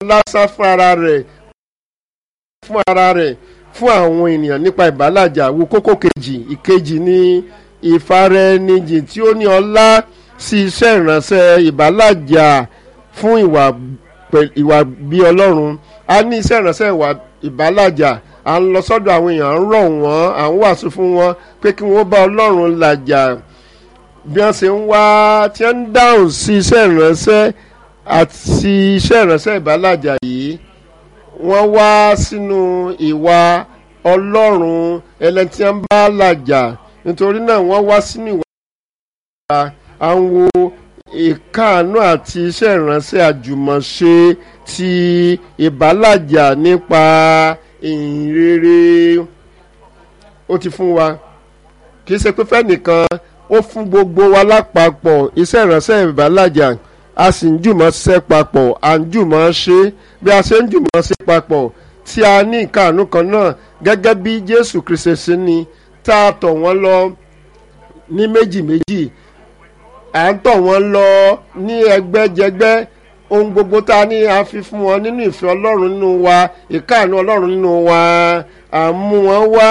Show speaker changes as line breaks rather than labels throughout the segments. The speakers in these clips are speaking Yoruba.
lásán fún ara rẹ̀ fún ara rẹ̀ fún àwọn ènìyàn nípa ìbálàjà wo kókó kejì ìkejì ní ìfaraẹnijì tí ó ní ọlá sí iṣẹ́ ìránṣẹ́ ìbálàjà fún ìwà pẹ̀- ìwà bí ọlọ́run a ní iṣẹ́ ìránṣẹ́ ìwà ìbálàjà à ń lọ sọ́dọ̀ àwọn èèyàn à ń rọ̀ wọ́n à ń wàásù fún wọn pé kí wọ́n bá ọlọ́run làjà bí wọ́n ṣe ń wá tí wọ́n ń dáhùn sí iṣẹ́ ìránṣẹ́ àti iṣẹ́ ìránṣẹ́ ìbálàjà yìí wọ́n wá sínú ìwà ọlọ́run ẹlẹ́ni tí wọ́n bá làjà nítorí náà wọ́n wá sínú ìwà à ń wo ìkáàánú àti iṣẹ́ ìránṣẹ́ àjùmọ̀ṣe ti ìbálàjà nípa ìhìnrere ó ti fún wa kì í ṣe pé fẹ́nìkan ó fún gbogbo wa lápapọ̀ iṣẹ́ ìránṣẹ́ ìbálàjà a sì ń jùmọ̀ ṣiṣẹ́ papọ̀ à ń jùmọ̀ ṣe bí a ṣe ń jùmọ̀ ṣe papọ̀ tí a ní ìkáàánú kan náà gẹ́gẹ́ bí Jésù Kristi ṣe ní tá a tọ̀ wọ́n lọ ní méjì méjì à ń tọ̀ wọ́n lọ ní ẹgbẹ́jẹgbẹ́ ohun gbogbo tá a ní a fi fún wọn nínú ìfẹ́ Ọlọ́run nínú wa ìkáàánú Ọlọ́run nínú wa à ń mú wọn wá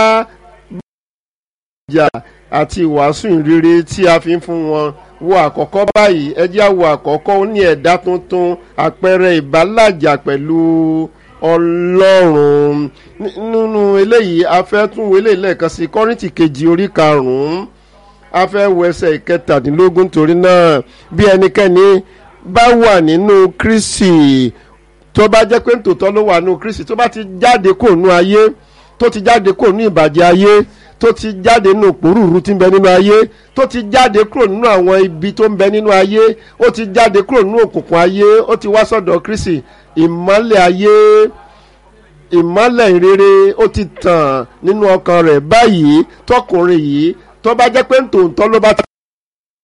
ìjà àti ìwàásù ìrere tí a fi ń fún wọn wo àkọ́kọ́ báyìí ẹ jẹ́ á wo àkọ́kọ́ ó ní ẹ̀dá tuntun àpẹẹrẹ ìbálàjà pẹ̀lú Ọlọ́run Ní- nínú eléyìí a fẹ́ tún wo eléyìí lẹ́ẹ̀kan sí Kọ́ríńtì kejì orí karùn-ún a fẹ́ wo ẹsẹ̀ ìkẹtàdínlógún torí náà bí ẹnikẹ́ni bá wà nínú Kristi tó bá jẹ́ pé tòótọ́ ló wà nínú Kristi tó bá ti jáde kò nú ayé tó ti jáde kò nú ìbàjẹ́ ayé tó ti jáde nínú òpòrúurú tí ń bẹ nínú ayé tó ti jáde kúrò nínú àwọn ibi tó ń bẹ nínú ayé ó ti jáde kúrò nínú òkùnkùn ayé ó ti wá sọ́dọ̀ Kristi ìmọ́lẹ̀ ayé ìmọ́lẹ̀ ìrere ó ti tàn nínú ọkàn rẹ̀ báyìí tọkùnrin yìí tó bá jẹ́ pé tòótọ́ ló bá ti